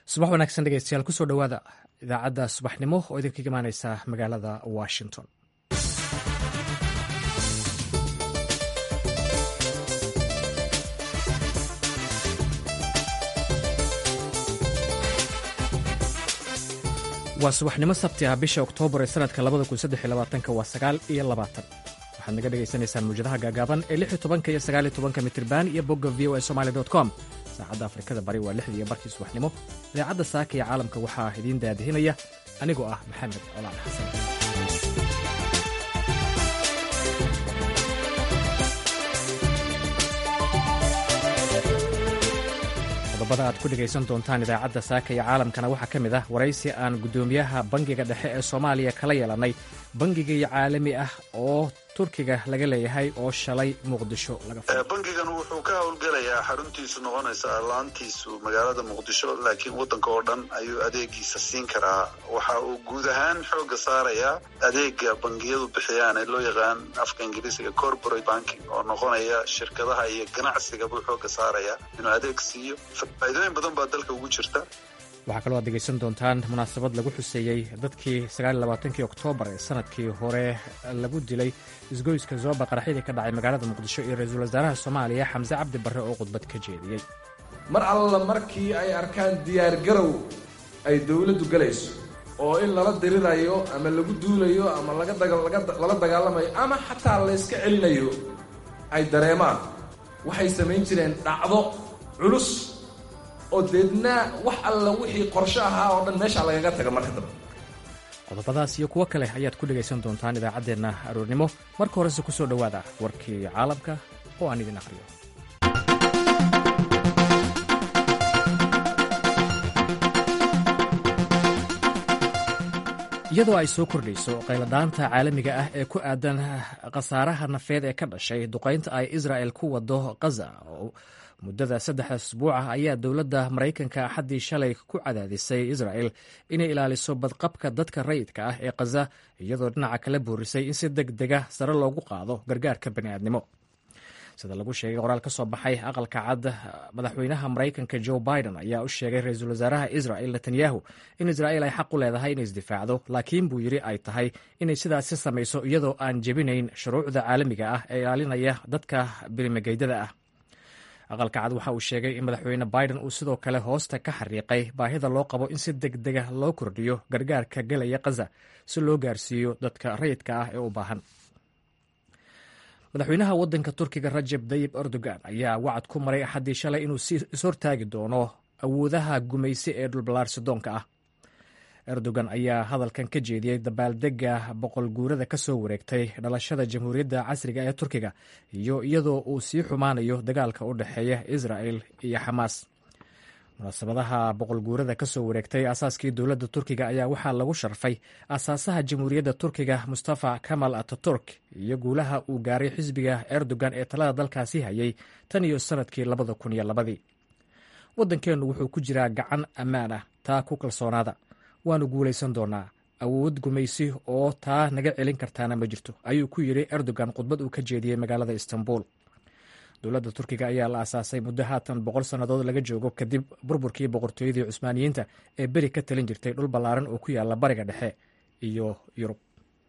subax wanaagsan dhegeystayaal kusoo dhowaada idaacadda subaxnimo oo idinkaga imaaneysa magaalada washington waa subaxnimo sabti ah bisha oktoobar ee sanadka waa sagaal iyo labaatan waxaad naga dhagaysanaysaan muwjadaha gaagaaban ee lix iyo tobanka iyo sagaal iyo tobanka mitirban iyo bogga v o a somali dot com saacadda afrikada bari waa lixdii iyo barkii subaxnimo idaacadda saaka iyo caalamka waxaa idiin daadihinaya anigoo ah maxamed colaal xasan qodobada aad ku dhegaysan doontaan idaacadda saaka iyo caalamkana waxaa ka mid ah waraysi aan guddoomiyaha bangiga dhexe ee soomaaliya kala yeelannay bangigai caalami ah oo turkiga laga leeyahay oo shalay muqdisho laga bangigan wuxuu ka howlgelayaa xaruntiisu noqonaysaa laantiisu magaalada muqdisho laakiin waddanka oo dhan ayuu adeegiisa siin karaa waxa uu guud ahaan xooga saarayaa adeega bangiyadu bixiyaan ee loo yaqaan afka ingiriisiga corporate banking oo noqonaya shirkadaha iyo ganacsiga buu xooga saarayaa inuu adeeg siiyo faa'iidooyin badan baa dalka ugu jirta waxaa kaloo aad degaysan doontaan munaasabad lagu xuseeyey dadkii sagaaliylabaatankii oktoobar ee sanadkii hore lagu dilay isgoyska zooba qaraxyadii ka dhacay magaalada muqdisho iyo ra-iisul wasaaraha soomaaliya xamse cabdi barre oo khudbad ka jeediyey mar alla markii ay arkaan diyaargarow ay dowladdu galayso oo in lala dirirayo ama lagu duulayo ama lala dagaalamayo ama xataa layska celinayo ay dareemaan waxay samayn jireen dhacdo culus oo deedna wax alla wixii qorsho ahaa oo dhan meesha lagaga taga marka dambe qodobadaas iyo kuwo kale ayaad ku dhegaysan doontaan idaacaddeenna aroornimo marka horese ku soo dhowaada warkii caalamka oo aan idin akhriyo iyadoo ay soo kordhayso qayladhaanta caalamiga ah ee ku aadan khasaaraha nafeed ee ka dhashay duqaynta ay israa'el ku wado khaza muddada saddexda asbuuc ah ayaa dowladda maraykanka axaddii shalay ku cadaadisay isra'el inay ilaaliso badqabka dadka rayidka ah ee khaza iyadoo dhinaca kala boorisay in si deg dega sare loogu qaado gargaarka bani'aadnimo sida lagu sheegay qoraal ka soo baxay aqalka cad madaxweynaha maraykanka joe biden ayaa u sheegay ra-iisul wasaaraha israel netanyahu in isra'el ay xaq u leedahay inay isdifaacdo laakiin buu yidhi ay tahay inay sidaasi samayso iyadoo aan jebinayn shuruucda caalamiga ah ee ilaalinaya dadka birimageydada ah aqalka cad waxa uu sheegay in madaxweyne biden uu sidoo kale hoosta ka xariiqay baahida loo qabo in si deg dega loo kordhiyo gargaarka gelaya khaza si loo gaarsiiyo dadka rayidka ah ee u baahan madaxweynaha waddanka turkiga rajeb dayib erdogan ayaa wacad ku maray axaddii shalay inuu ishortaagi doono awoodaha gumaysi ee dhulballaarsidoonka ah erdogan ayaa hadalkan ka jeediyey dabaaldega boqol guurada ka soo wareegtay dhalashada jamhuuriyadda casriga ee turkiga iyo iyadoo uu sii xumaanayo dagaalka u dhexeeya israel iyo xamaas munaasabadaha boqol guurada ka soo wareegtay asaaskii dowladda turkiga ayaa waxaa lagu sharfay asaasaha jamhuuriyadda turkiga mustafa kamal ataturk iyo guulaha uu gaaray xisbiga erdogan ee talada dalkaasi hayay tan iyo sanadkii labada kun iyo labadii waddankeennu wuxuu ku jiraa gacan ammaan ah taa ku kalsoonaada waanu guulaysan doonaa awood gumaysi oo taa naga celin kartaana ma jirto ayuu ku yidhi erdogan khudbad uu ka jeediyey magaalada istanbul dowladda turkiga ayaa la asaasay muddo haatan boqol sannadood laga joogo kadib burburkii boqortooyadii cusmaaniyiinta ee beri ka talin jirtay dhul ballaaran oo ku yaala bariga dhexe iyo yurub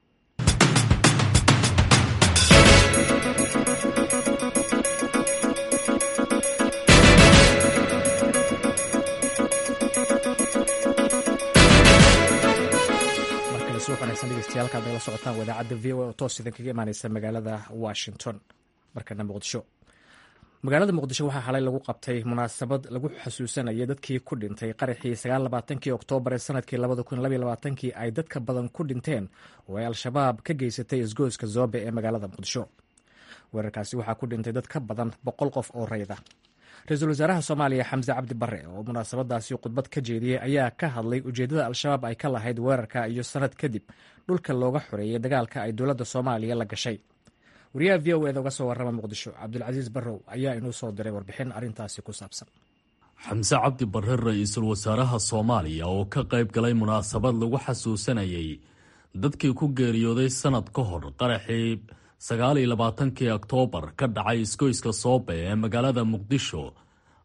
degeystayaal nagala socotaan wadaacadda v o oo toos idinkaga imaaneysa magaalada washington markana muqdisho magaalada muqdisho waxaa xalay lagu qabtay munaasabad lagu xasuusanayay dadkii ku dhintay qaraxii sagaallabaatankii oktoobar ee sanadkii labada kun labaiy labaatankii ay dadka badan ku dhinteen oo ay al-shabaab ka geysatay isgoyska zoobe ee magaalada muqdisho weerarkaasi waxaa ku dhintay dad ka badan boqol qof oo rayda ra-iisul wasaaraha soomaaliya xamse cabdi barre oo munaasabadaasi khudbad ka jeediyey ayaa ka hadlay ujeeddada al-shabaab ay ka lahayd weerarka iyo sanad kadib dhulka looga xoreeyey dagaalka ay dowladda soomaaliya la gashay wariyaha v o eda uga soo warrama muqdisho cabdulcasiis barrow ayaa inuu soo diray warbixin arrintaasi ku saabsan xamse cabdi barre ra-iisul wasaaraha soomaaliya oo ka qayb galay munaasabad lagu xasuusanayay dadkii ku geeriyooday sanad ka hor qaraxii sagaal iyo labaatankii oktoobar ka dhacay isgoyska soobe ee magaalada muqdisho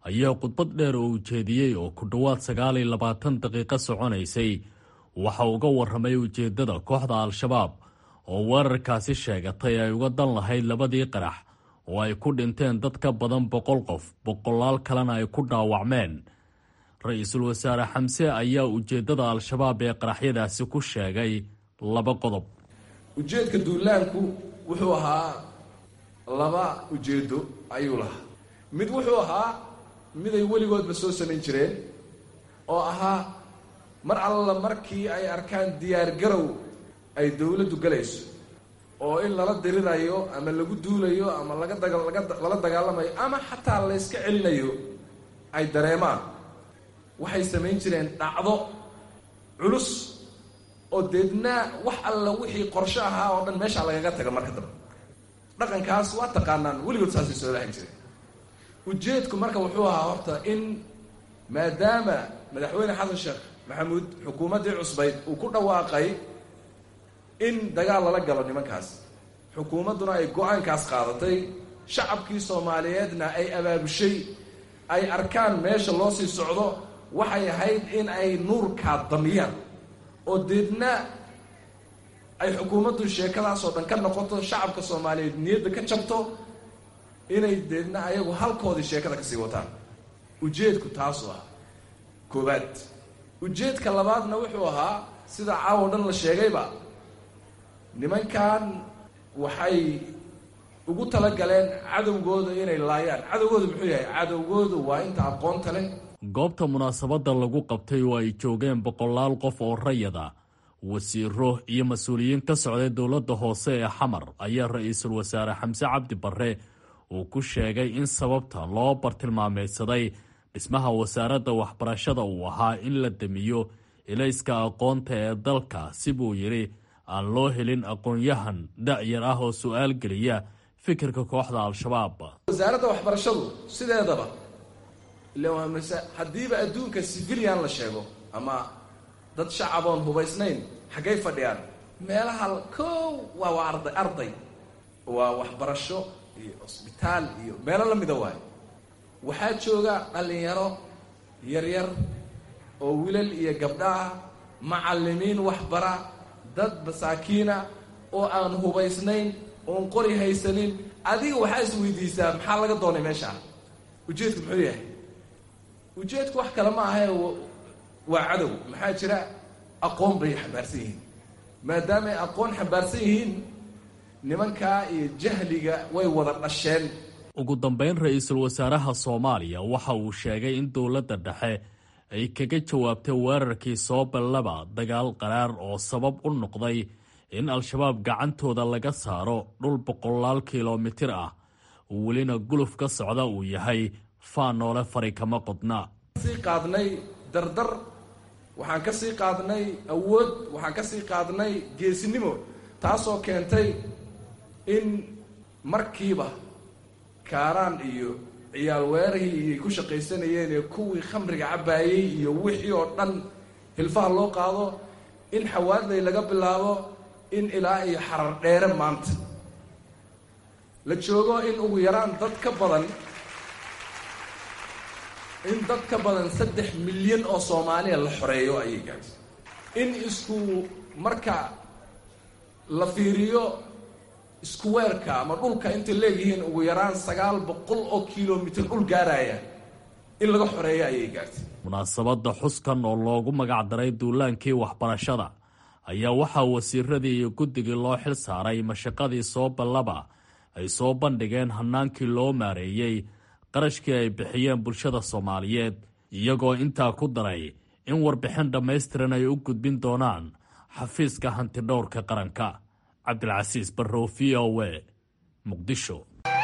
ayaa khudbad dheer oo ujeediyey oo ku dhowaad sagaal iyo labaatan daqiiqo soconaysay waxa uga warramay ujeeddada kooxda al-shabaab oo weerarkaasi sheegatay ay uga dan lahayd labadii qarax oo ay ku dhinteen dad ka badan boqol qof boqolaal kalena ay ku dhaawacmeen ra-iisul wasaare xamse ayaa ujeeddada al-shabaab ee qaraxyadaasi ku sheegay laba qodob ujeedka duulaanku wuxuu ahaa laba ujeedo ayuu lahaa mid wuxuu ahaa miday weligoodba soo samayn jireen oo ahaa mar alla markii ay arkaan diyaar garow ay dowladdu galayso oo in lala dirirayo ama lagu duulayo ama laga daga laga lala dagaalamayo ama xataa layska celinayo ay dareemaan waxay samayn jireen dhacdo culus oo deedna wax alla wixii qorsho ahaa oo dhan meeshaa lagaga taga marka dambe dhaqankaas waa taqaanaan weligood saasay soo lahan jireen ujeedku marka wuxuu ahaa horta in maadaama madaxweyne xasan sheekh maxamuud xukuumaddii cusbayd uu ku dhawaaqay in dagaal lala galo nimankaas xukuumadduna ay go-aankaas qaadatay shacabkii soomaaliyeedna ay abaabushay ay arkaan meesha loo sii socdo waxay ahayd in ay nuurkaa damiyaan oo deedna ay xukuumaddu sheekadaasoo dhan ka noqoto shacabka soomaaliyeed niyadda ka jabto inay deedna ayagu halkoodii sheekada kasii wataan ujeedku taasuu ahaa koowaad ujeedka labaadna wuxuu ahaa sida caawo dhan la sheegayba nimankan waxay ugu talagaleen cadowgooda inay laayaan cadowgooda muxuu yahay cadowgoodu waa inta aqoonta leh goobta munaasabadda lagu qabtay oo ay joogeen boqolaal qof oo rayada wasiiro iyo mas-uuliyiin ka socday dowladda hoose ee xamar ayaa ra-iisul wasaare xamse cabdi barre uu ku sheegay in sababta loo bartilmaameydsaday dhismaha wasaaradda waxbarashada uu ahaa in la damiyo ilayska aqoonta ee dalka si buu yidhi aan loo helin aqoon-yahan da-yar ah oo su-aal geliya fikirka kooxda al-shabaab wasaaradda waxbarashadu sideedaba ila waa mase haddiiba adduunka civilian la sheego ama dad shacaboon hubaysnayn xaggay fadhiyaan meelaha kow waa waa arday arday waa waxbarasho iyo cusbitaal iyo meelo la mida waayo waxaa jooga dhallinyaro yaryar oo wilal iyo gabdhaah macallimiin waxbara dad masaakiina oo aan hubaysnayn oon qori haysanin adiga waxaa is weydiisaa maxaa laga doonay meeshaa ujeedku muxuu yahay ujeedku wax kale ma ahae waa cadow maxaa jira aqoon bay xambaarsan yihiin maadaama ay aqoon xambaarsan yihiin nimankaa iyo jahliga way wada dhasheen ugu dambeyn ra-iisul wasaaraha soomaaliya waxa uu sheegay in dowladda dhexe ay kaga jawaabtay weerarkii sooballaba dagaal qaraar oo sabab u noqday in al-shabaab gacantooda laga saaro dhul boqolaal kilomitir ah welina guluf ka socda uu yahay faanoole fari kama qodna sii qaadnay dardar waxaan ka sii qaadnay awood waxaan ka sii qaadnay geesinimo taasoo keentay in markiiba kaaraan iyo ciyaal weerahii iyo ku shaqaysanayeen ee kuwii khamriga cabbaayey iyo wixii oo dhan hilfaha loo qaado in xawaadlay laga bilaabo in ilaa iyo xarar dheere maanta la joogo in ugu yaraan dad ka badan in dad ka badan saddex milyan oo soomaaliya la xoreeyo ayay gaadhay in isku marka la fiiriyo iskuweerka ama dhulka intay leeyihiin ugu yaraan sagaal boqol oo kilomitir dhul gaaraya in laga xoreeyo ayay gaartay munaasabadda xuskan oo loogu magacdaray duulaankii waxbarashada ayaa waxaa wasiiradii iyo guddigii loo xil saaray mashaqadii soo ballaba ay soo bandhigeen hannaankii loo maareeyey qarashkii ay bixiyeen bulshada soomaaliyeed iyagoo intaa ku daray in warbixin dhammaystiran ay u gudbin doonaan xafiiska hantidhowrka qaranka cabdilcasiis barrow v o w muqdisho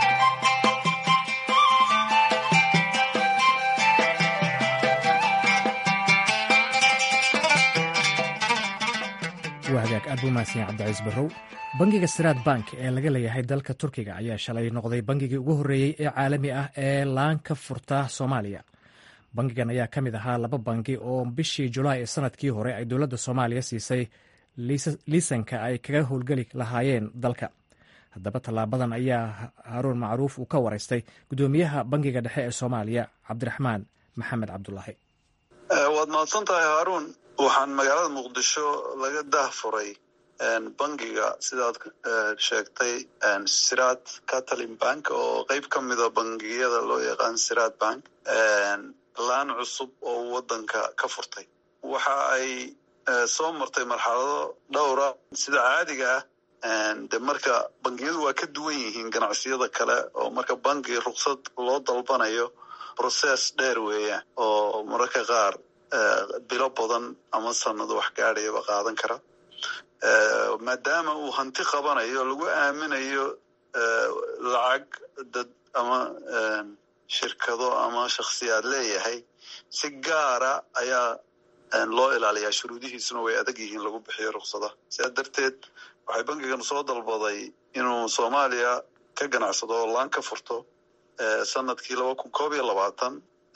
waa hagaag aad buu mahadsan yahay cabdicaiis barrow bangiga siraad bank ee laga leeyahay dalka turkiga ayaa shalay noqday bangigii ugu horreeyey ee caalami ah ee laan ka furta soomaaliya bangigan ayaa ka mid ahaa laba bangi oo bishii julaay ee sanadkii hore ay dowladda soomaaliya siisay liisanka ay kaga howlgeli lahaayeen dalka haddaba tallaabadan ayaa haaruun macruuf uu ka waraystay guddoomiyaha bangiga dhexe ee soomaaliya cabdiraxmaan maxamed cabdulaahi waad mahadsan tahay haaruun waxaan magaalada muqdisho laga dahfuray bangiga sidaad sheegtay siraad catalin bank oo qeyb ka mida bangiyada loo yaqaan siraad bank laan cusub oo wadanka ka furtay waxa ay soo martay marxalado dhowra sida caadiga ah de marka bangiyadu waa ka duwan yihiin ganacsiyada kale oo marka bangi ruksad loo dalbanayo process dheer weeyaan oo mararka qaar bilo badan ama sanado wax gaadhayaba qaadan kara maadaama uu hanti qabanayo lagu aaminayo lacag dad ama shirkado ama shakhsiyaad leeyahay si gaara ayaa loo ilaaliyaa shuruudihiisuna way adag yihiin lagu bixiyo ruksadaha sidaa darteed waxay bankigan soo dalbaday inuu soomaaliya ka ganacsado oo laan ka furto sanadkii laba kun koob iyo labaatan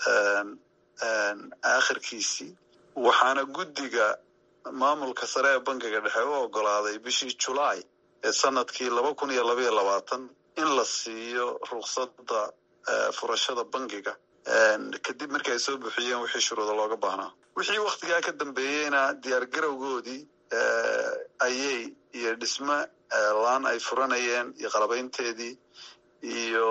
aakhirkiisii waxaana guddiga maamulka sare ee bankiga dhexe u ogolaaday bishii julaay ee sanadkii laba kun iyo labaiyo labaatan in la siiyo ruksada furashada bankiga kadib markii ay soo buuxiyeen wixii shuruuda looga baahnaa wixii waktigaa ka dambeeyeyna diyaar garowgoodii ayay iyo dhisme laan ay furanayeen iyo qalabaynteedii iyo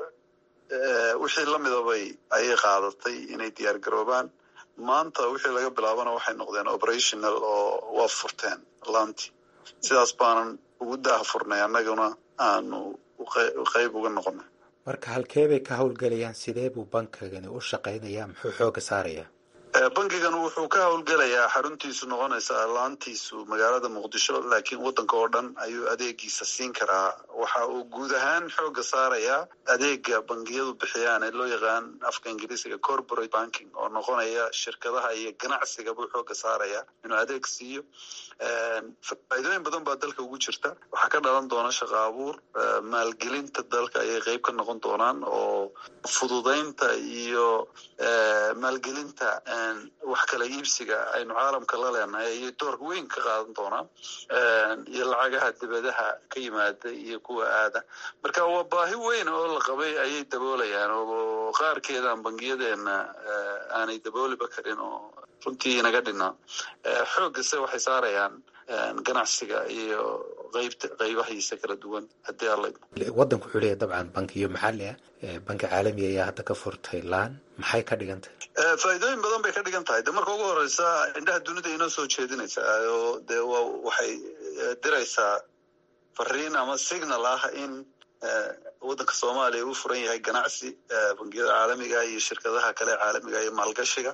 wixii lamidabay ayay qaadatay inay diyaar garoobaan maanta wixii laga bilaabana waxay noqdeen operational oo waa furteen laantii sidaas baanan ugu daha furnay annaguna aanu qeyb uga noqonay marka halkee bay ka howlgelayaan sidee buu bankigani u shaqaynayaa muxuu xooga saarayaa bankigan wuxuu ka howlgelayaa xaruntiisu noqonaysaa laantiisu magaalada muqdisho laakiin wadanka oo dhan ayuu adeegiisa siin karaa waxa uu guud ahaan xooga saarayaa adeega bangiyadu bixiyaan ee loo yaqaan afka ingiriisiga corporate banking oo noqonaya shirkadaha iyo ganacsiga buu xooga saarayaa inuu adeeg siiyo faa'iidooyin badan baa dalka ugu jirta waxaa ka dhalan doona shaqa abuur maalgelinta dalka ayay qeyb ka noqon doonaan oo fududaynta iyo maalgelinta wax kala iibsiga aynu caalamka la leenahay ayay doorka weyn ka qaadan doonaan iyo lacagaha dibadaha ka yimaada iyo kuwa aada marka waa baahi weyn oo la qabay ayay daboolayaan oo qaarkeedaan bangiyadeena aanay dabooliba karin oo runtii inaga dhinaa xooggase waxay saarayaan ganacsiga iyo qeybta qeybahiisa kala duwan haddii alla waddanku wuxuu leeyahy dabcan bankiyo maxalli ah banki caalami ayaa hadda ka furtay laan maxay ka dhigan tahay faa'iidooyin badan bay ka dhigan tahay de marka ugu horeysa indhaha dunida inoo soo jeedinaysaa oo de wa waxay diraysaa fariin ama signal ah in waddanka soomaaliya uu furan yahay ganacsi bangiyada caalamiga iyo shirkadaha kale caalamiga iyo maalgashiga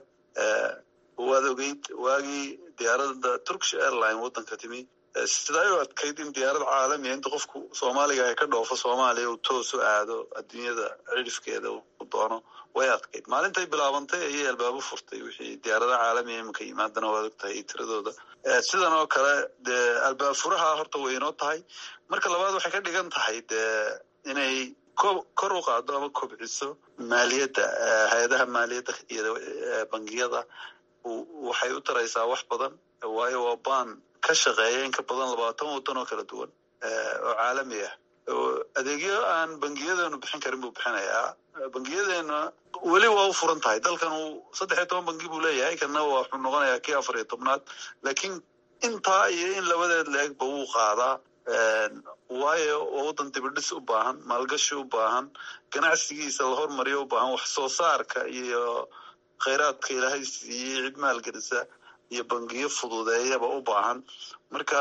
waad ogeyd waagii diyaaradda turkish airline waddanka timi sidaa u adkayd in diyaarad caalamiya inta qofku soomaaliga ay ka dhoofo soomaaliya uu toos u aado adduunyada cidhifkeeda u doono way adkayd maalintay bilaabantay ayay albaabo furtay wixii diyaaradaha caalamiya iminka yimaadana waad og tahay tiradooda sidan oo kale dee albaab furaha horta way inoo tahay marka labaad waxay ka dhigan tahay dee inay kor u qaado ama kobciso maaliyadda hay-adaha maaliyadda iyo bangiyada waxay u taraysaa wax badan waayo waa baan ka shaqeeya in ka badan labaatan waddan oo kala duwan oo caalami ah adeegyo aan bangiyadeenu bixin karin buu bixinayaa bangiyadeena weli waa u furan tahay dalkan uu saddex iyo toban bangi buu leeyahay kana wuxuu noqonayaa kii afar iyo tobnaad laakiin intaa iyo in labadeed la-egba wuu qaadaa waayo waa waddan dibidhis u baahan maalgashi u baahan ganacsigiisa la hormariyo u baahan wax soo saarka iyo khayraadka ilaahay siiyey cid maalgelisa iyo bangiyo fududeeyaba u baahan marka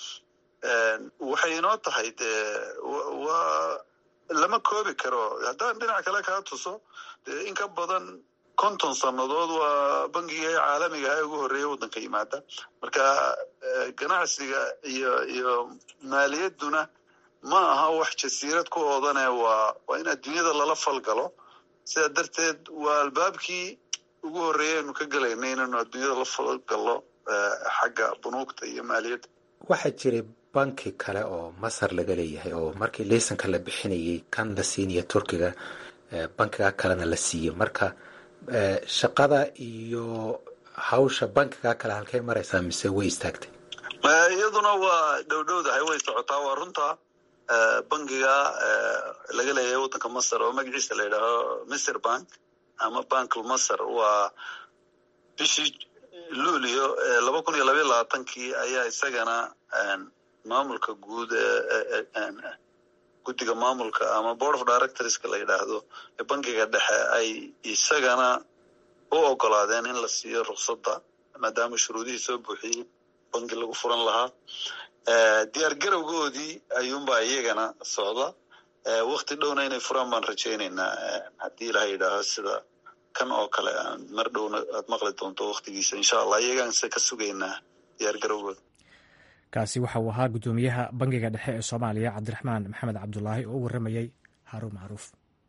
waxay inoo tahay dee waa lama koobi karo haddaan dhinac kale kaa tuso dee in ka badan konton sannadood waa bangiga caalamiga ah ugu horreeya waddanka yimaada marka ganacsiga iyo iyo maaliyadduna ma aha wax jasiirad ku oodane waa waa in adduunyada lala falgalo sidaa darteed waa albaabkii ugu horreeya aynu ka gelaynay inaynu adduunyada la falgallo xagga bunuugta iyo maaliyadda waxaa jiray banki kale oo masar laga leeyahay oo markii liisanka la bixinayay kan la siinayo turkiga bankiga kalena la siiyo marka shaqada iyo hawsha bankiga kale halkay maraysaa mise way istaagtay iyaduna waa dhowdhowdahay way socotaa waa runta bangiga laga leeyahay waddanka masar oo magaciisa la yidhaaho misr bank ama bankl masar waa bishii luulio laba kun iyo labaiy labaatankii ayaa isagana maamulka guud guddiga maamulka ama board of directorska la yidhaahdo ee bankiga dhexe ay isagana u ogolaadeen in la siiyo ruksada maadaama shuruudihii soo buuxiyey banki lagu furan lahaa diyaar garowgoodii ayuunbaa iyagana socda wakti dhowna inay furaan baan rajaynaynaa haddii ilaha yidhaaho sida kan oo kale mar dhowna aad maqli doonto waktigiisa insha allah iyagaanse ka sugaynaa diyaar garowgooda kaasi waxa uu ahaa guddoomiyaha bangiga dhexe ee soomaaliya cabdiraxmaan maxamed cabdulaahi oo u warramayey haaruun macruuf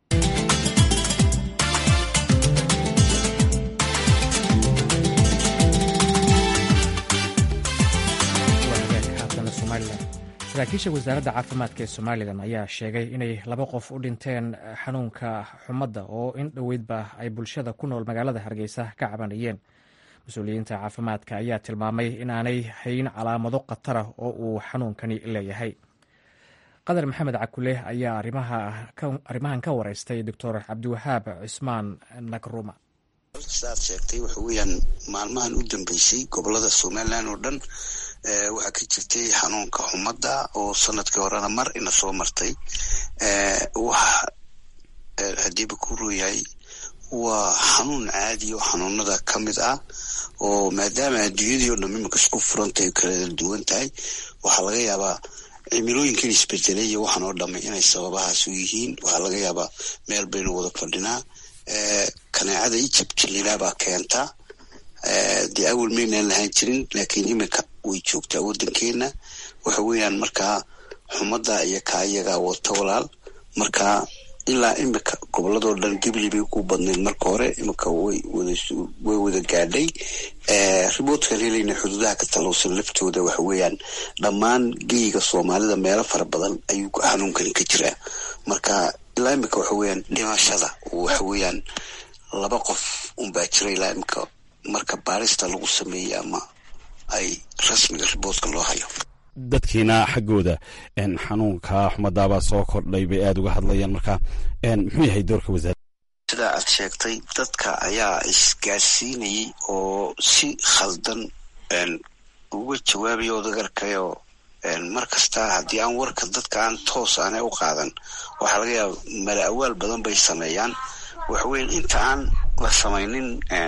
saraakiisha wasaaradda caafimaadka ee somalilan ayaa sheegay inay laba qof u dhinteen xanuunka xumadda oo in dhoweydba ay bulshada ku nool magaalada hargeysa ka cabanayeen mas-uuliyiinta caafimaadka ayaa tilmaamay inaanay hayn calaamado khatara oo uu xanuunkani leeyahay qadar maxamed cakule ayaa arrimahan ka wareystay doctor cabdiwahaab cismaan nagruma sidaad sheegtay waxa weeyaan maalmahan u dambeysay gobolada somalilan oo dhan waxaa ka jirtay xanuunka xumadda oo sanadkii horena mar ina soo martay wax hadiiba ku rooyahay waa xanuun caadi oo xanuunada ka mid ah oo maadaama adduunyadii oo dham iminka isku furantay ay kala duwan tahay waxaa laga yaabaa cimilooyinkan isbedelay iyo waxaan oo dhamay inay sababahaas u yihiin waxaa laga yaabaa meel baynu wada fadhinaa kaneecada ijabjilinaabaa keenta dee awal maynaan lahaan jirin laakiin iminka way joogtaa waddankeena waxa weeyaan markaa xumadda iyo kaa iyagaa wata walaal markaa ilaa imika goboladoo dhan gibli bay ku badnayd marka hore imika way way wada gaadhay riboodkaan helayna xuduudaha ka talowsan laftooda waxa weeyaan dhammaan geyga soomaalida meelo fara badan ayuu xanuunkani ka jiraa marka ilaa imika waxa weeyaan dhimashada waxa weeyaan laba qof unbaa jira ilaa imika marka baarista lagu sameeyey ama ay rasmiga riboodka loo hayo dadkiina xaggooda xanuunka xumadaabaa soo kordhay bay aada uga hadlayaan marka muxuu yahay doorka wasaarada sidaa aad sheegtay dadka ayaa isgaarsiinayay oo si khaldan uga jawaabaya odagarkayoo mar kasta haddii aan warka dadka aan toos aanay u qaadan waxaa laga yaaba mala awaal badan bay sameeyaan waxa weya inta aan la samaynin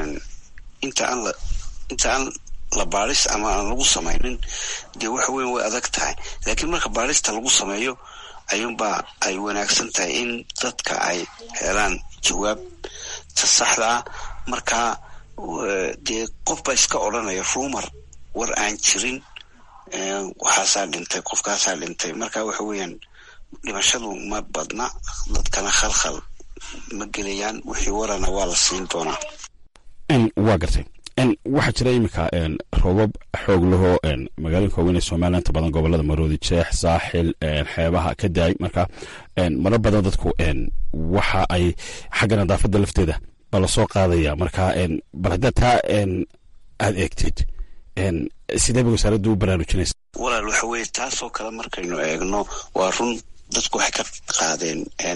inta aan la inta aan la baaris ama aan lagu samaynin dee waxa weyan way adag tahay laakiin marka baarista lagu sameeyo ayuunbaa ay wanaagsan tahay in dadka ay helaan jawaabta saxda ah markaa dee qof baa iska odranaya rumor war aan jirin waxaasaa dhintay qofkaasaa dhintay marka waxa weeyaan dhimashadu ma badna dadkana khalkhal ma gelayaan wixii warana waa la siin doonaa waa gartay waxaa jira iminka roobab xoog lahoo magaalooyinka waaweyn ee somalilan inta badan gobolada maroodi jeex saaxil xeebaha ka daay marka marar badan dadku waxa ay xagga nadaafadda lafteeda ba lasoo qaadaya marka bal haddaad taa aada eegtid sidee bay wasaaraddu u baraarujinaysa walaal waxa weeye taasoo kale markaynu eegno waa run dadku waxay ka qaadeen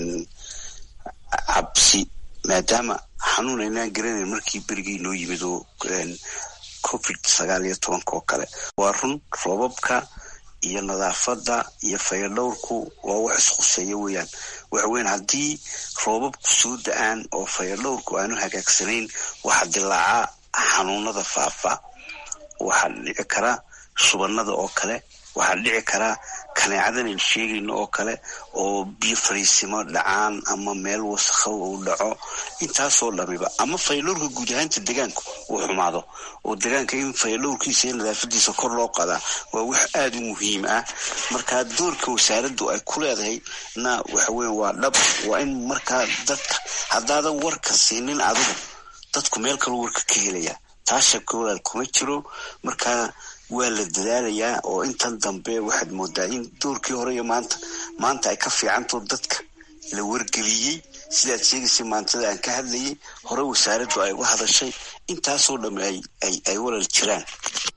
cabsi maadaama xanuun aynaan garanayn markii berigii noo yimid oo covid sagaal iyo tobanka oo kale waa run roobabka iyo nadaafadda iyo fayadhowrku waa wax isquseeya weeyaan waxa weyan haddii roobabku soo da-aan oo fayadhowrku aanu hagaagsanayn waxaa dilaaca xanuunada faafa waxaa dhici kara shubanada oo kale waxaa dhici karaa kaneecadan aynu sheegayno oo kale oo biyo fariisimo dhacaan ama meel wasakhow uu dhaco intaasoo dhamiba ama fayadhowrka guud ahaanta degaanku uu xumaado oo degaanka in fayadhowrkiisa iyo nadaafadiisa kor loo qadaa waa wax aada u muhiim ah markaa doorka wasaaraddu ay ku leedahay na waxa weya waa dhab waa in markaa dadka haddaadan warka siinin adigu dadku meel kaloo warka ka helaya taashabka walaal kuma jiro markaa waa la dadaalayaa oo intan dambe waxaad moodaa in doorkii hore iyo maanta maanta ay ka fiicantao dadka la wargeliyey sidaad sheegaysay maantada aan ka hadlayay hore wasaaraddu ay uga hadashay intaasoo dhamme ay ay walal jiraan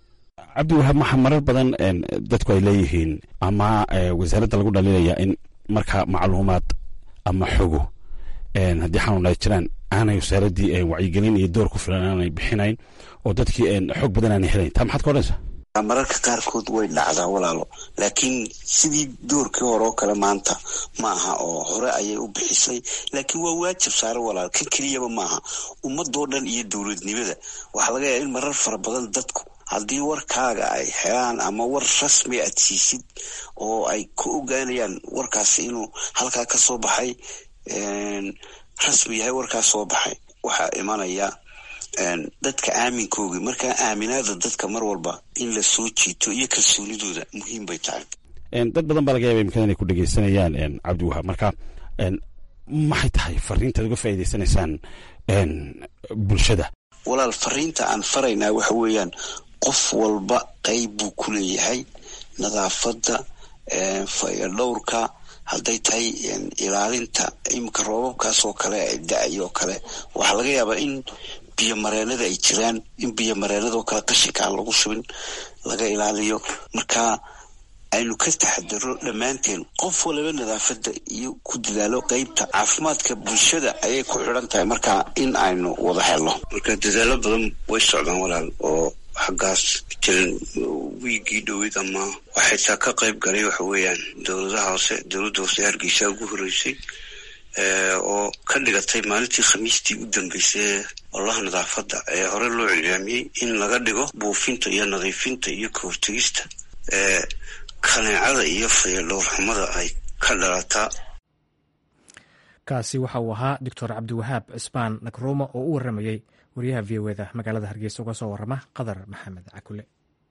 cabdiwahaab maxa marar badan dadku ay leeyihiin ama wasaaradda lagu dhaliilaya in marka macluumaad ama xogo haddii xanuun ay jiraan aanay wasaaraddii wacyigelin iyo door ku filan aanay bixinayn oo dadkii xog badan aanay helayn taa maxaad ka odhanaysaa mararka qaarkood way dhacdaa walaalo laakiin sidii doorkii hore oo kale maanta ma aha oo hore ayay u bixisay laakiin waa waajib saare walaalo kan keliyaba maaha ummadoo dhan iyo dowladnimada waxaa laga yaaba in marar fara badan dadku haddii warkaaga ay helaan ama war rasmi aad siisid oo ay ku ogaanayaan warkaasi inuu halkaa ka soo baxay rasmi yahay warkaas soo baxay waxaa imanaya dadka aaminkoogii markaa aaminaada dadka mar walba in la soo jiito iyo kalsoonidooda muhiim bay tahay dad badan baa laga yaaba imikada inay ku dhegeysanayaan cabdiwahaab marka maxay tahay fariintaad uga faa'iideysanaysaan bulshada walaal fariinta aan faraynaa waxa weeyaan qof walba qayb buu ku leeyahay nadaafadda fayadhowrka hadday tahay ilaalinta iminka roobabkaas oo kale da-ay oo kale waxaa laga yaabaa in biyo mareenada ay jiraan in biyo mareenadoo kale qashinka aan lagu shubin laga ilaaliyo marka aynu ka taxadaro dhammaanteen qof waliba nadaafadda iyo ku dadaalo qeybta caafimaadka bulshada ayay ku xidhan tahay marka in aynu wada helno marka dadaalo badan way socdaan walaal oo xaggaas jiran wiigii dhoweyd ama waxaytaa ka qayb galay waxa weeyaan dowladaha hoose dowladda hoose hargeysa ugu horreysay oo ka dhigatay maalintii khamiistii u dambeysay olaha nadaafadda ee hore loo cilaamiyey in laga dhigo buufinta iyo nadiifinta iyo ka hortegista ee kaneecada iyo fayadhowrxumada ay ka dhalataa kaasi waxa uu ahaa doctor cabdiwahaab cismaan nakruuma oo u waramayey wariyaha v o eda magaalada hargeysa uga soo warama qadar maxamed cakule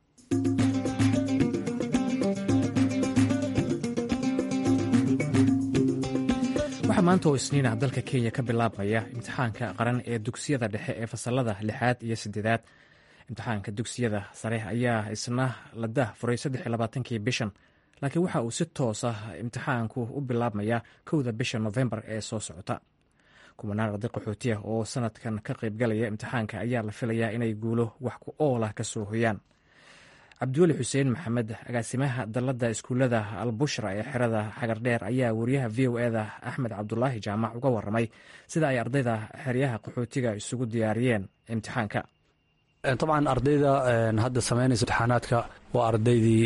waxaa maanta oo isniinah dalka kenya ka bilaabmaya imtixaanka qaran ee dugsiyada dhexe ee fasalada lixaad iyo sideedaad imtixaanka dugsiyada sare ayaa isna la dah furay saddexiylabaatankii bishan laakiin waxa uu si toos ah imtixaanku u bilaabmaya kowda bisha nofembar ee soo socota kumanaan arday qaxooti ah oo sanadkan ka qaybgalaya imtixaanka ayaa la filayaa inay guulo wax ku oolah ka soo hoyaan cabdiweli xuseen maxamed agaasimaha dalladda iskuullada albushra ee xerada xagardheer ayaa wariyaha v o eda axmed cabdulaahi jaamac uga waramay sida ay ardayda xeryaha qaxootiga isugu diyaariyeen imtixaanka dabcan ardayda hadda samaynaysa imtixaanaadka waa ardaydii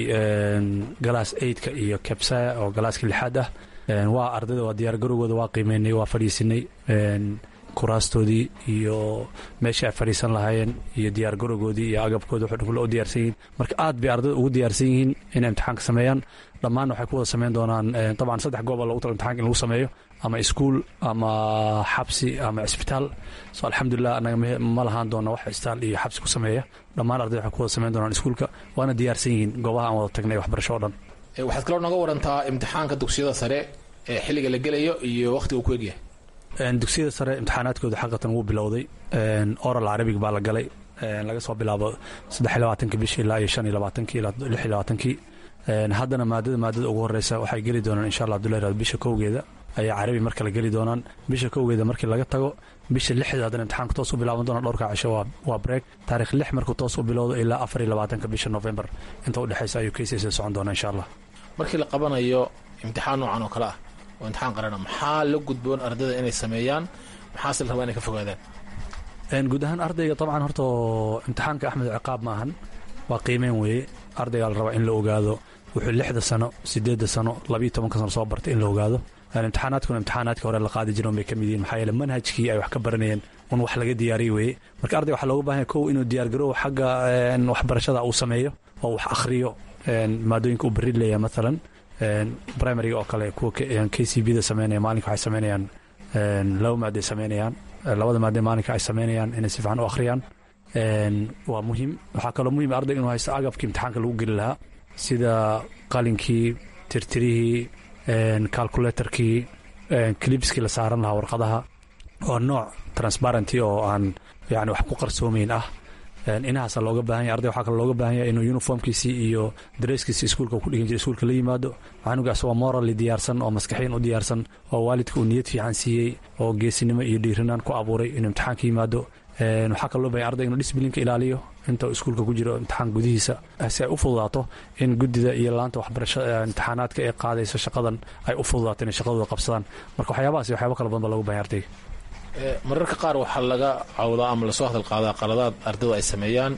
galaas eidka iyo kebsaya oo galaaska lixaad ah waa ardayda waa diyaargarowgooda waa qiimeynay waa fadhiisinay kuraastoodii iyo meeshii ay fadhiisan lahaayeen iyo diyaargarowgoodii iyo agabkooda wuxuu kule u diyaarsan yihiin marka aad bay ardayda ugu diyaarsan yihiin inay imtixaanka sameeyaan dhammaanna waxay ku wada sameyn doonaan dabcan saddex gooba logu tala imtixanka in lagu sameeyo ama iskuul ama xabsi ama cisbitaal so alxamdulilah anaga ma lahaan doona wax cisbitaal iyo xabsi ku sameeya dhammaan ardayda waxay ku wada sameyn doonaan iskuulka waana diyaarsan yihiin goobaha aan wada tagnay waxbarasho o dhan waxaad kaloo nooga warantaa imtixaanka dugsiyada sare ee xilliga la gelayo iyo wakhtiga uu ku egyahay dugsiyada sare imtixaanaadkooda xaqatan wuu bilowday oral carabig baa la galay laga soo bilaabo saddex iyo labaatankii bishii ilaa iyo shan iyo labaatankii ilaa lix iyo labaatankii haddana maadada maadada ugu horeysa waxay geli doonaan insha allah abdullahi raad bisha kowgeeda ayaa carabi marka la geli doonaan bisha kowgeeda markii laga tago bisha lixda haddana imtixaanka toos u bilaaban doona dhowrka casho waa break taarikh lix markuu toos u bilowdo ilaa afar iyo labaatanka bisha november inta udhexeysa ayuu kcsa socon doona insha allah markii la qabanayo imtixaan noocan oo kale ah oo imtixaan qarana maxaa la gudboon ardayda inay sameeyaan maxaase la rabaa inay ka fogaadaan guud ahaan ardayga dabcan horta imtixaanka axmed ciqaab maahan waa qiimeyn weeye ardaygaa la rabaa in la ogaado wuxuu lixda sano sideedda sano labiiyo tobanka sano soo bartay in la ogaado imtixaanaadkuna imtixaanaadka hore la qaadi jiran bay ka mid yihin maxaa yeele manhajkii ay wax ka baranayeen un wax laga diyaariyey weeye marka ardayga waxaa looga bahanya kow inuu diyaargarow xagga waxbarashada uu sameeyo oo wax akhriyo maadooyinka uu berri leeyahay maalan primariga oo kale kuwa k c b da sameynaya maalinka waxay sameynayaan laba maaday sameynayaan labada maade maalinka ay sameynayaan inay si fiican u akhriyaan waa muhiim waxaa kaloo muhiim ardayga inuu haysto agabkii imtixaanka lagu geli lahaa sida qalinkii tirtirihii calculatorkii clibskii la saaran lahaa warqadaha oo nooc transparenty oo aan yani wax ku qarsoomeyn ah inahaasa looga baahan yahy arday waxaa kale looga baahan yahay inuu uniformkiisii iyo dareeskiisii iskuulka ku dhigan jiray iskuulka la yimaado canugaas waa morally diyaarsan oo maskaxiyan u diyaarsan oo waalidka uu niyad fiican siiyey oo geesinimo iyo dhiirinaan ku abuuray inuu imtixaanka yimaado waxaa kaloo loo bahanya ardayga inuu disblinka ilaaliyo inta iskuulka ku jiro imtixaan gudihiisa si ay u fududaato in gudida iyo laanta waxbarashada imtixaanaadka ee qaadaysa shaqadan ay u fududaato inay shaqadooda qabsadaan marka waxyaabahaas waxyaaba kala badan baa loogu bahanya ardayga mararka qaar waxaa laga cawdaa ama lasoo hadal qaadaa qaladaad ardaydu ay sameeyaan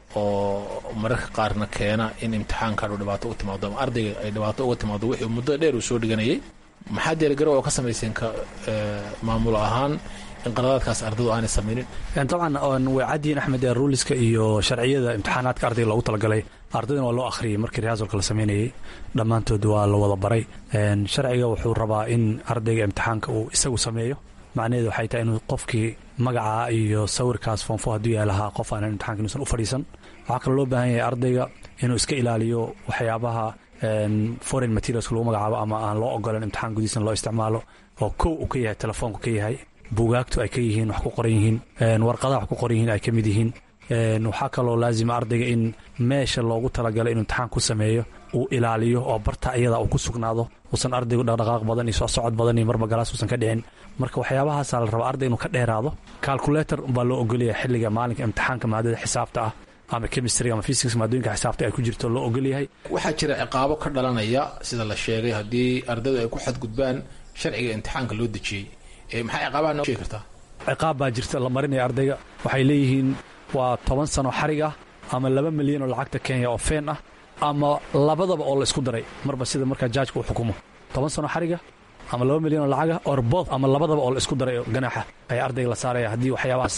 oo mararka qaarna keena in imtixaankan uu dhibaato u timaado ama ardayga ay dhibaato uga timaado wixii muddo dheer uu soo dhiganayay maxaa diyaargarow oo ka samayseen ka maamulo ahaan in qaladaadkaas ardaydu aanay samaynin dabcan way cadyiin axmed ruuliska iyo sharciyada imtixaanaadka ardayga loogu talagalay ardaydana waa loo akhriyey markii rihaasolka la sameynayey dhammaantood waa la wada baray sharciga wuxuu rabaa in ardayga imtixaanka uu isagu sameeyo macnaheedu waxay tahay inuu qofkii magacaa iyo sawirkaas foonfo hadduu yahay lahaa qof aanan imtixanka inuusan u fadhiisan waxaa kaloo loo baahan yahay ardayga inuu iska ilaaliyo waxyaabaha foreign materialska lagu magacaabo ama aan loo ogolan imtixaan gudihiisna loo isticmaalo oo kow uu ka yahay telefoonku ka yahay buugaagtu ay ka yihiin wax ku qoran yihiin warqadaha wax ku qoran yihiin ay ka mid yihiin waxaa kaloo laazima ardayga in meesha loogu talagalay inuu imtixaan ku sameeyo uu ilaaliyo oo barta iyada uu ku sugnaado uusan ardaygu dhaqdhaqaaq badan iyo socod badan iyo marba galaas uusan ka dhicin marka waxyaabahaasaa la rabaa arday inuu ka dheeraado calculator baa loo ogolyahay xilliga maalinka imtixaanka maadada xisaabta ah ama chemistry ama physics maadooyinka xisaabta ay ku jirto loo ogolyahay waxaa jira ciqaabo ka dhalanaya sida la sheegay haddii ardaydu ay ku xadgudbaan sharciga imtixaanka loo dejiyey maxaa ciqaabaha noo sheegi kartaa ciqaab baa jirta la marinaya ardayga waxay leeyihiin waa toban sano xarig ah ama laba milyan oo lacagta kenya oo feen ah ama labadaba oo la isku daray marba sida markaa jaajka uu xukumo toban sano xariga ama laba milyan oo lacaga orbood ama labadaba oo la isku daray ganaaxa ayaa ardayga la saaraya haddii waxyaabahaas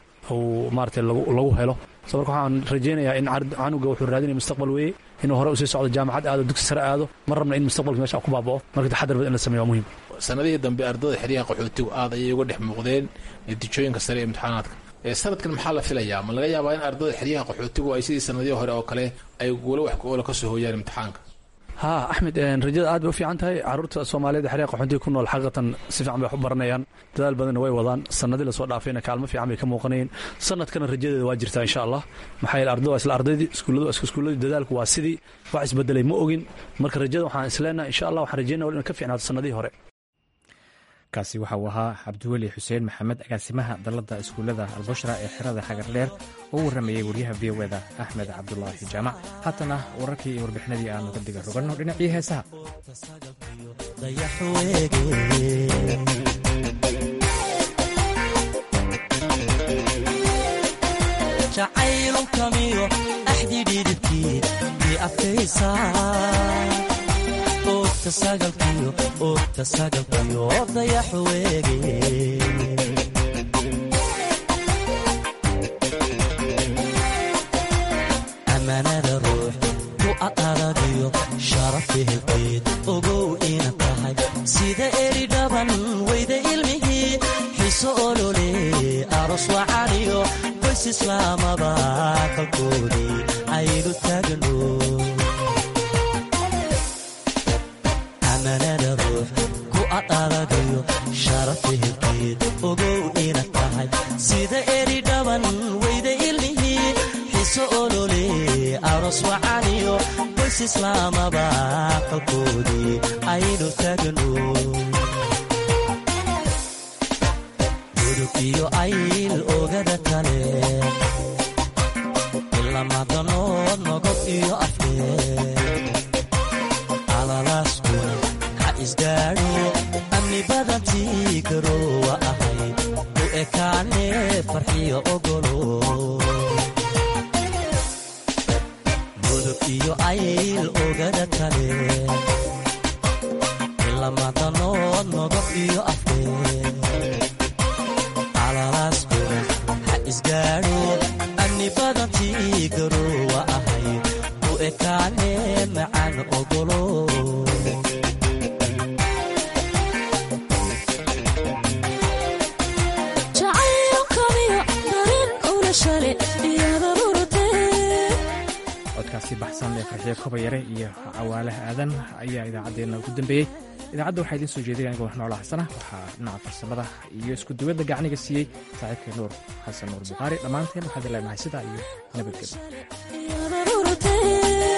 uu maarata lagu helo so marka waxaan rajaynayaa in canuga wuxuu raadinaya mustaqbal weeye inuu hore usii socdo jaamacad aado dugsi sare aado mar rabna in mustaqbalka meesha ku baaba'o marka taxadar bad in la sameyo waa muhiim sanadihii dambe ardayda xeryaha qaxootigu aad ayay uga dhex muuqdeen natiijooyinka sare ee imtixaanaadka sanadkan maxaa la filayaa ma laga yaabaa in ardayda xeryaha qaxootigu ay sidii sanadihii hore oo kale ay wala wax kuoola ka soo hooyaan imtixaanka ha axmed rajada aad bay u fiican tahay caruurta soomaaliyeed xeryaha qaxootiga ku nool xaqiiqatan si fiican bay wax u baranayaan dadaal badanna way wadaan sanadii lasoo dhaafayna kaalmo fiican bay ka muuqanayeen sanadkana rajadeeda waa jirtaa insha allah maxaa yeele ardada waa isla ardaydii iskuulladu iska iskuulladii dadaalku waa sidii wax isbedelay ma ogin marka rajada waxaan isleenahay insha allah waxaan rajaynaya wal inay ka fiicnaato sanadihii hore kaasi waxa uu ahaa cabdiweli xuseen maxamed agaasimaha dalladda iskuullada albushra ee xerada xagarleer oo u warramayey waryaha v o eda axmed cabdulaahi jaamac haatana wararkii iyo warbixinadii aanu ka diga roganno dhinacii heesaha jacaylukamiyo axdi dhidibkii i adkaysaa ogta sagalkiyo ogta sagalkiyo dayax weege ammaanada ruux ku aqaradiyo sharafi helkeed ogow ina tahay sida eri dhaban weyda ilmihii xiso olole aros wacaniyo qoys islaamaba kalkoodii aynu taagno amanada ruux ku adadagiyo sharafi helkeed ogow ina tahay sida eri dhaban weyda ilmihii xiso olole aros wacaniyo qoys islaamaba qalkoodii aynu taagno gudub iyo ayl ogada kale ilamadanood nogob iyo afkeed alalaaskuna ha isgaadho amni badantii garoowa ahayd u ekaane farxiyo ogolo gudub iyo ayl ogada kale ilamadanood nogob iyo afkeed alalaaskuna ha isgaadho amni badantii garoowa ahayd u ekaane macaan ogolo codkaasi baxsan ee farxiyo kobayare iyo cawaalaha aadan ayaa idaacaddeenna ugu dambeeyey idaacadda waxaa idiin soo jeedinaya aniga wax noola xasana waxaa dhinaca farsamada iyo isku duwadda gacniga siiyey saaxiibkay nuur xasan nuur bukhaari dhammaanteen waxaad leenahay sidaa iyo nabadgelyo